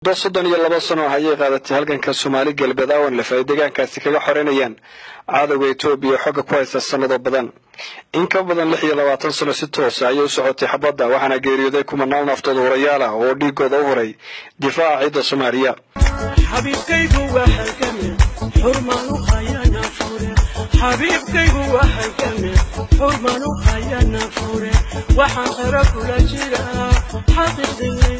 muddo soddon iyo laba sano ayay qaadatay halganka soomaali galbeed awanlef ay deegaankaasi kaga xoreynayaan cadowga etoobiya xogga ku haysta sannado badan in ka badan lix iyo labaatan sano si toosa ayay u socotay xabadda waxaana geeriyooday kumanaan naftooda hurayaal ah oo dhiigooda u huray difaaca ciidda soomaaliya xabiibkaygu waxay kame xurman u hayana fure waxaan qara kula jiraa xaqiiqdii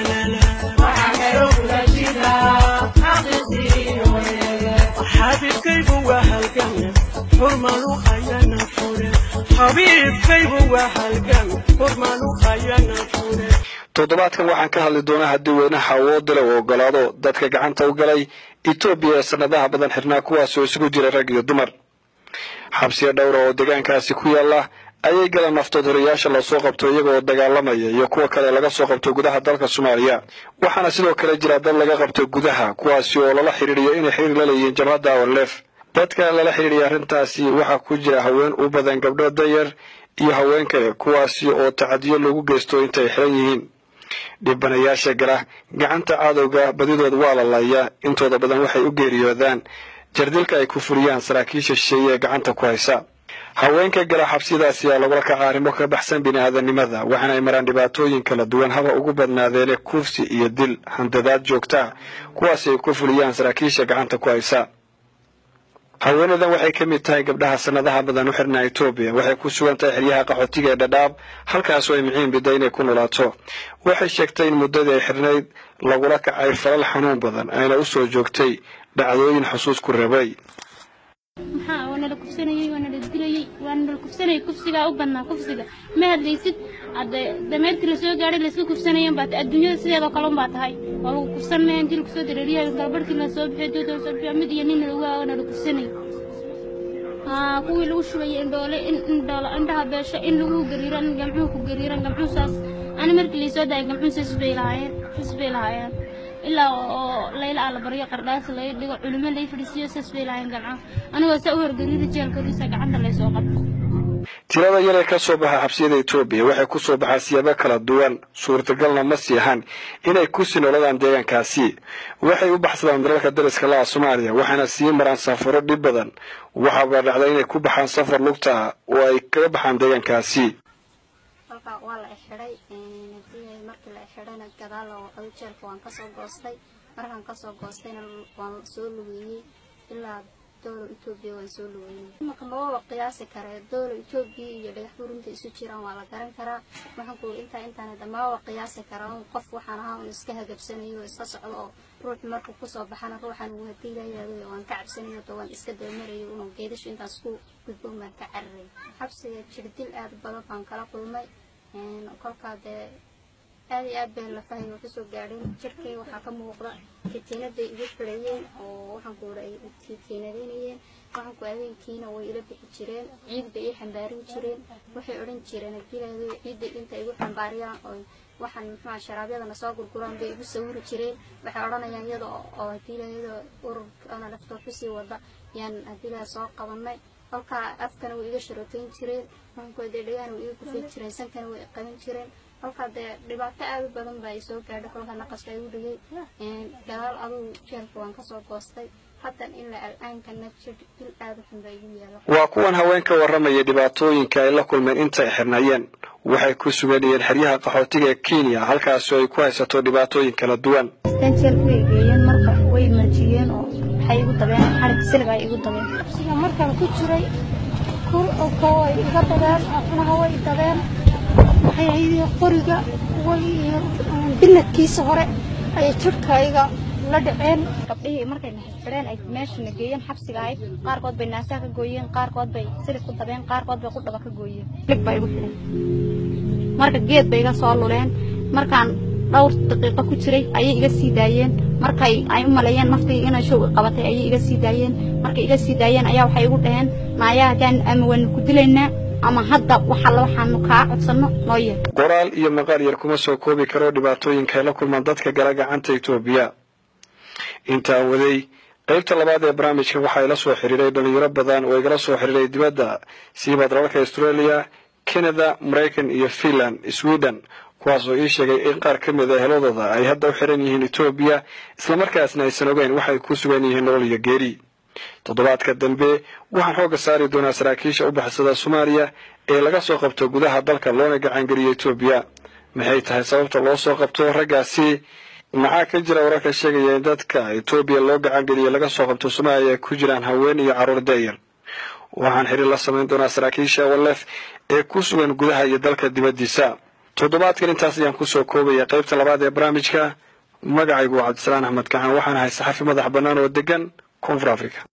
xabiibkaygu waa halgame xurman u hayana fure xabiibkaygu waa halgame xurman u hayana fure toddobaadkan waxaan ka hadli doonaa haddii weynaha awoodila uu ogolaado dadka gacanta u galay etoobiya ee sannadaha badan xirnaa kuwaas oo isugu jira rag iyo dumar xabsiya dhowra oo deegaankaasi ku yaalla ayay galeen naftood horayaasha lasoo qabto iyagooo dagaalamaya iyo kuwa kale laga soo qabto gudaha dalka soomaaliya waxaana sidoo kale jira dad laga qabto gudaha kuwaasi oo lala xidhiidhiyo inay xiriir la leeyihiin jabhadda awanleef dadka lala xidhiidhiya arrintaasi waxaa ku jira haween u badan gabdho dayar iyo haween kale kuwaasi oo tacadiyo lagu geysto intay xiran yihiin dhibanayaasha gala gacanta cadowga badidood waa la laayaa intooda badan waxay u geeriyoodaan jardilka ay ku furiyaan saraakiisha shisheeye ee gacanta ku haysa haweenka gala xabsiyadaasi aa lagula kaca arrimo ka baxsan bini'aadanimada waxaana ay maraan dhibaatooyin kala duwan haba ugu badnaadeene kufsi iyo dil handadaad joogtaa kuwaasi ay ku fuliyaan saraakiisha gacanta ku haysa haweenadan waxay ka mid tahay gabdhaha sannadaha badan u xirnaa etoobiya waxay ku sugan tahay xeryaha qaxootiga ee dhadhaab halkaasoo ay miciin bida inay ku nolaato waxay sheegtay in muddadii ay xirnayd lagula kacay falal xanuun badan ayna u soo joogtay dhacdooyin xusuus ku rabay maxaa waa nala kufsanayey waa nala dilayey waa nala kufsanayay kufsigaa u badnaa kufsiga ma hadlaysid hadde dameertii lasoo gaadhay layska kufsanayen baa adduunyada sideedoo kale unbaa tahay waa lagu kufsan mayan intii lagu soo dareeriyayo galbarhkii lasoo bixiyo dooda lasoo bixiyo mid iyo nin lagu waa nala kufsanayay haa kuwii lagu shubayay indhoole in indhoole indhaha beesho in lagu gariiro in gamcuhu ku gariiran gamcuhu saas ani markii laysoo daayay gamcuhu saas bay lahaayeen saas bay lahaayeen ilaa oo layla ala baryo qardhaas lay dhigo culimo lay fadhiisiyo saas bay lahaayeen gamcaha anigoo saa u horgariiri jeelkadiisa gacanta laysoo qabto tirada yaree ka soo baxa xabsiyada etoobiya waxay ku soo baxaa siyaabo kala duwan suurtagalna ma sii ahan inay ku sii nooladaan deegaankaasi waxay u baxsadaan dalalka dariska laha soomaaliya waxaana sii maraan safaro dhib badan waxaaba dhacda inay ku baxaan safar lugta ah oo ay kaga baxaan deegaankaasi halka waa la ixidhay markii la ixidhayna gadaal adu jeelka waan kasoo goostay markaan kasoo goostayna waan soo lugeeyey ilaa dowla etoobiya waan soo lugeynay imanka mababa qiyaasi karee dowla etoobiya iyo dhagax burinta isu jiraan waa la garan karaa waxaan kuuri intaa intaanada mababa qiyaasi karaa un qof waxaan ahaa un iska hagabsanayo iska socdo oo ruux markuu kusoo baxana ruuxan uu hadii layaado waan ka cabsanayo to waan iska dabamarayo unuu geedashu intaas ku gudboon baan ka cararay xabsiga jirdil aad badan baan kala kulmay kolkaa dee aad iyo aad bay lafahay oo kasoo gaadheen jirkay waxaa ka muuqda kitiinaday igu xidhayeen oo waxaan ku ura ay kitiinadeynayeen waxaan ku habeenkiina way ila bixi jireen ciid bay ii xambaarin jireen waxay odhan jireen hadiilaado ciidda inta igu xambaariyaan oo waxaan muxua sharaabyadana soo gurguraan bay igu sawiri jireen waxay odhanayaan iyada oo hadiilayada ururkana laftoo kusii wada yaan hadiilaa soo qabanay kolkaa afkana way iga sharootayn jireen waxaanku dhegahana way iga kufay jireen sankana way qaban jireen kolkaa dee dhibaato aad u badan baa isoo gaadhay kolkaa naqaska igu dhigay gadaal adugu jeelka waan kasoo goostay haddan ilaa al-aankana jir dil aad u xun baa igu yaala waa kuwan haweenka warramaya dhibaatooyinka ay la kulmeen inta ay xirnaayeen waxay ku suganayeen xeryaha qaxootiga ee kenya halkaasoo ay ku haysato dhibaatooyin kala duwan jeelka way geeyeen marka way marjiyeen oo waxay igu dabeen xarig silig ay igu dabeen sida markaan ku jiray kulka way iga dabeen cunaha way dabeen waxay ahayd qoriga way biladkiisa hore ayay jirhkayga la dhaceen gabdhihii markay xidheen ay meeshana geeyeen xabsiga ahayd qaarkood bay naasaa ka gooyeen qaarkood bay silig ku dabeen qaarkood bay qudhaba ka gooyeen silig baa igu xidhay marka geed bay iga soo luleen markaan dhowr daqiiqo ku jiray ayay iga sii daayeen markay ay u maleeyeen naftii inay show qabatay ayay iga sii daayeen markay iga sii daayeen ayaa waxay igu dhaheen naayaa haddaan ama waanu ku dilaynaa ama hadda waxalla waxaanu kaa codsanno noo yeer qoraal iyo maqaal yar kuma soo koobi karo dhibaatooyinka ay la kulmaan dadka gala gacanta etoobiya intaan waday qaybta labaad ee barnaamijka waxaa ila soo xiriiray dhalinyaro badan oo igala soo xiriiray dibadda siiba dalalka australia canada maraykan iyo finland sweden kuwaas oo ii sheegay in qaar ka mid a heladooda ay hadda u xiran yihiin etoobiya islamarkaasna aysan ogeyn waxay ku sugan yihiin nolol iyo geeri toddobaadka dambe waxaan xoogga saari doonaa saraakiisha u baxsada soomaaliya ee laga soo qabto gudaha dalka loona gacangeliyo etoobiya maxay tahay sababta loo soo qabto raggaasi maxaa ka jira wararka sheegaya in dadka etoobiya loo gacangeliyo laga soo qabto soomaaliya ay ku jiraan haween iyo carruur da'yar waxaan xiriir la samayn doonaa saraakiisha walef ee ku sugan gudaha iyo dalka dibaddiisa toddobaadkan intaas ayaan kusoo koobaya qaybta labaad ee barnaamijka magacaygu waa cabdisalaan axmed gacan waxaan ahay saxafi madax bannaan oo degan koonfur africa